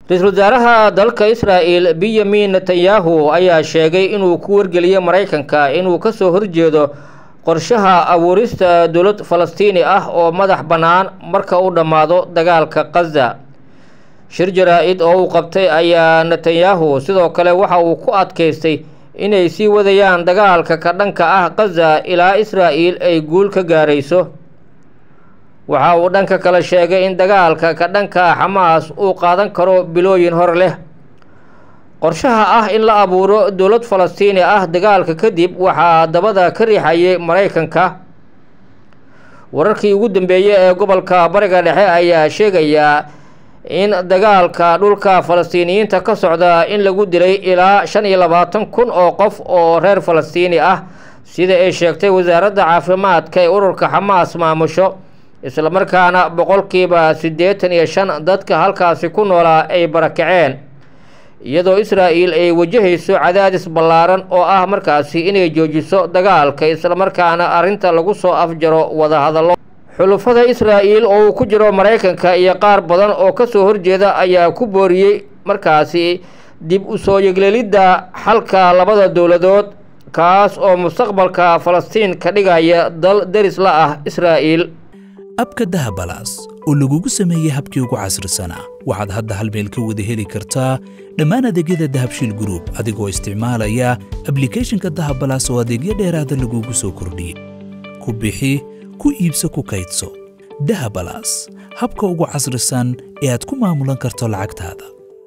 ra-iisul wasaaraha dalka israa'el benyamin netanyahu ayaa sheegay inuu ku wargeliyey maraykanka inuu kasoo horjeedo qorshaha abuurista dowlad falastiini ah oo madax bannaan marka uu dhammaado dagaalka khaza shir jaraa-id oo uu qabtay ayaa netanyahu sidoo kale waxa uu ku adkaystay inay sii wadayaan dagaalka ka dhanka ah khaza ilaa israa'el ay guul ka gaarayso waxa uu dhanka kale sheegay in dagaalka ka dhanka ah xamaas uu qaadan karo bilooyin hor leh qorshaha ah in la abuuro dowlad falastiini ah dagaalka kadib waxaa dabada ka riixayay maraykanka wararkii ugu dambeeyey ee gobolka bariga dhexe ayaa sheegayaa in dagaalka dhulka falastiiniyiinta ka socda in lagu dilay ilaa shan iyo labaatan kun oo qof oo reer falastiini ah sida ay sheegtay wasaaradda caafimaadka ee ururka xamaas maamusho islamarkaana boqolkiiba siddeetan iyo shan dadka halkaasi ku noolaa ay barakaceen iyadoo israa'el ay wajahayso cadaadis ballaaran oo ah markaasi inay joojiso dagaalka islamarkaana arrinta lagu soo afjaro wadahadallo xulufada israa'el oo uu ku jiro maraykanka iyo qaar badan oo kasoo horjeeda ayaa ku booriyey markaasi dib u soo yeglelidda xalka labada dowladood kaas oo mustaqbalka falastiin ka dhigaya dal deris la ah israa'el abka dahabalaas oo lagugu sameeyey habkii ugu casrisanaa waxaad hadda hal meel ka wada heli kartaa dhammaan adeegyada dahabshiil gruub adigoo isticmaalaya ablikhethonka dahabalaas oo adeegyo dheeraada lagugu soo kordhiyey ku bixi ku iibso ku kaydso dahabalaas habka ugu casrisan ee aad ku maamulan karto lacagtaada